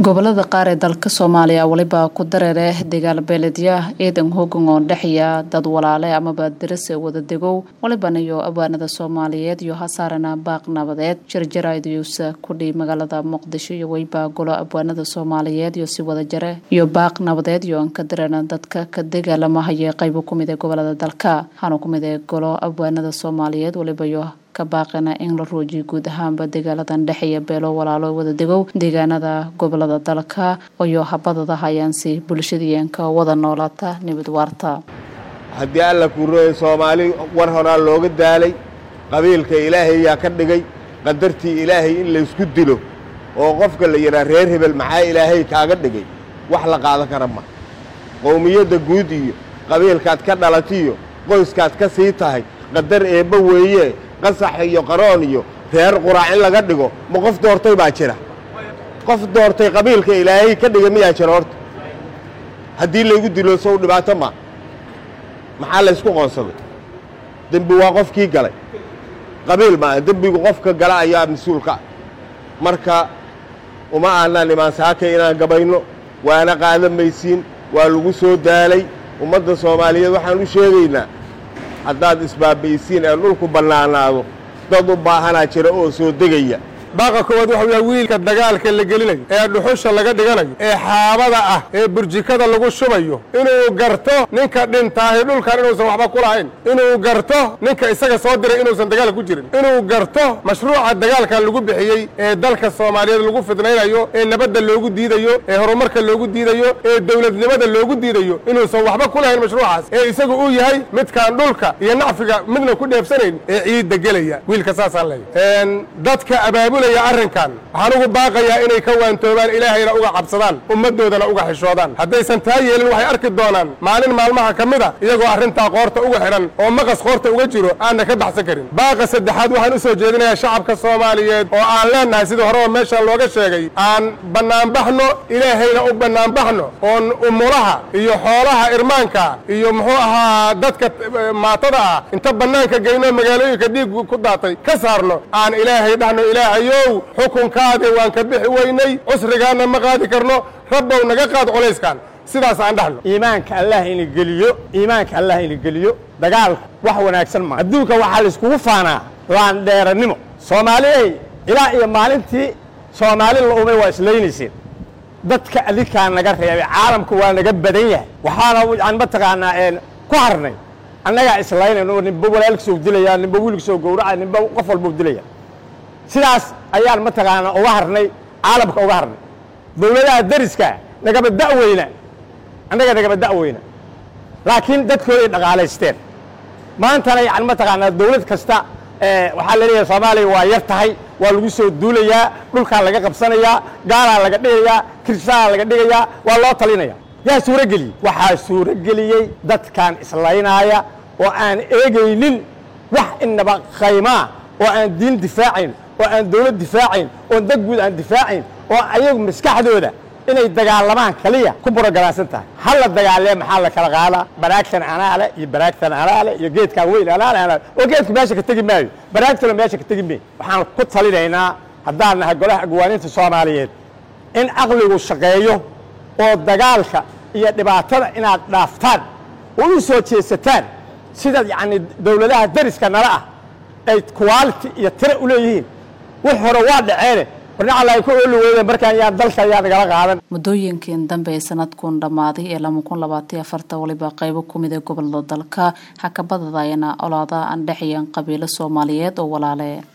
gobolada qaar ee dalka soomaaliya weliba ku dareereh dagaal beeledya ciidan hoogan oo dhexya dad walaale amaba darase wada degow waliban iyo abwaanada soomaaliyeed iyo hasaarana baaq nabadeed jarjaraydiyuusa kudhii magaalada muqdisho iyo weyba golo abwaanada soomaaliyeed iyo si wada jare iyo baaq nabadeed iyo an ka dareena dadka ka dagaalamahaya qaybo kumid ee gobolada dalka waxaana kumid ee golo abwaanada soomaaliyeed waliba iyo ka baaqina in la ruujiyo guud ahaanba dagaaladan dhexeeya beelo walaalo wada degow deegaanada gobolada dalka iyo habadada hayaansi bulshadeenka wada noolaata nabad waarta haddii alla kuurooya soomaali war horaa looga daalay qabiilka ilaahay yaa ka dhigay qadartii ilaahay in laysku dilo oo qofka la yidhaha reer hebel maxaa ilaahay kaaga dhigay wax la qaadan kara ma qowmiyadda guud iyo qabiilkaad ka dhalatiyo qoyskaad ka sii tahay qadar eebba weeye qasax iyo qaroon iyo reer quraac in laga dhigo ma qof doortay baa jira qof doortay qabiilka ilaahay ka dhiga miyaa jira horta haddii laygu dilo sow dhibaato ma maxaa laysku qoonsaday dembi waa qofkii galay qabiil maa dembigu qofka gala ayaa mas-uulka ah marka uma aanaan imaan saaka inaan gabayno waana qaadan maysiin waa lagu soo daalay ummadda soomaaliyeed waxaan u sheegaynaa haddaad isbaabaysiin ee dhulku bannaanaado dad u baahanaa jira oo soo degaya baaqa koowaad waxa weyaa wiilka dagaalka la gelinayo ee dhuxusha laga dhiganayo ee xaabada ah ee burjikada lagu shubayo inuu garto ninka dhintaahi dhulkan inuusan waxba ku lahayn inuu garto ninka isaga soo diray inuusan dagaalka ku jirin inuu garto mashruuca dagaalka lagu bixiyey ee dalka soomaaliyeed lagu fidnaynayo ee nabadda loogu diidayo ee horumarka loogu diidayo ee dowladnimada loogu diidayo inuusan waxba ku lahayn mashruucaas ee isagu uu yahay midkaan dhulka iyo nacfiga midna ku dheefsanayn ee ciidda gelaya wiilka saasaan leeyahy dadka abaabul arrinkan waxaan ugu baaqayaa inay ka waantoobaan ilaahayna uga cabsadaan ummaddoodana uga xishoodaan haddaysan taa yeelin waxay arki doonaan maalin maalmaha ka mid a iyagoo arrintaa qoorta uga xidhan oo maqas qoorta uga jiro aanna ka baxsan karin baaqa saddexaad waxaan u soo jeedinayaa shacabka soomaaliyeed oo aan leennahay sidii horeba meeshaan looga sheegay aan bannaanbaxno ilaahayna u bannaanbaxno oon umulaha iyo xoolaha irmaanka iyo muxuu ahaa dadka maatada ah inta bannaanka geyno magaalooyinka dhiig ku daatay ka saarno aan ilaahay dhahno ilaahayo xukunkaade waan ka bixi weynay cusrigaanna ma qaadi karno rabbow naga qaad colayskan sidaas aan dhahno iimaanka allah ina geliyo iimaanka allah ina geliyo dagaalku wax wanaagsan maa adduunka waxaa laiskugu faanaa laandheerannimo soomaaliyey ilaa iyo maalintii soomaali la umay waa islaynayseen dadka adinkaa naga reebay caalamku waa naga badan yahay waxaana yani mataqaanaa ku harnay annagaa islaynayno ninba walaalkisoo dilaya ninba wiilkisoo gowracaya ninba qof walbau dilaya sidaas ayaan mataqaanaa uga harnay caalamka uga harnay dowladaha dariska nagaba da'weyna annaga nagaba da'weyna laakiin dadkooday dhaqaalaysteen maantana yani mataqaanaa dowlad kasta waxaa la leeyahay soomaaliya waa yar tahay waa lagu soo duulayaa dhulkaa laga qabsanayaa gaalaa laga dhigayaa kirsaaa laga dhigayaa waa loo talinaya yaa suurageliyey waxaa suurageliyey dadkan islaynaaya oo aan eegaynin wax inaba qaymaa oo aan diin difaacayn oo aan dawlad difaacayn oo dad guud aan difaacayn oo ayagu maskaxdooda inay dagaalamaan kaliya ku burogaraansan tahay ha la dagaalee maxaa la kala qaadaa baraagtan anaale iyo baraagtan anaale iyo geedkan weyn anaale anaale oo geedku meesha ka tegi maayo baraagtuna meesha ka tegi maayo waxaan ku talinaynaa haddaan nahay golaha agwaaninta soomaaliyeed in caqligu shaqeeyo oo dagaalka iyo dhibaatada inaad dhaaftaan oo u soo jeesataan sida yacni dowladaha dariska nala ah ay quality iyo tire u leeyihiin wix hore waa dhaceene warnacala ay ku ooli weydeen markaan yaa dalka ayaa nagala qaadan muddooyinkan dambe ee sanadkun dhammaaday ee lama kun labaatan afarta waliba qaybo ku mid ee gobolada dalka hakabadada ayana olaada aan dhexeeyaan qabiilo soomaaliyeed oo walaale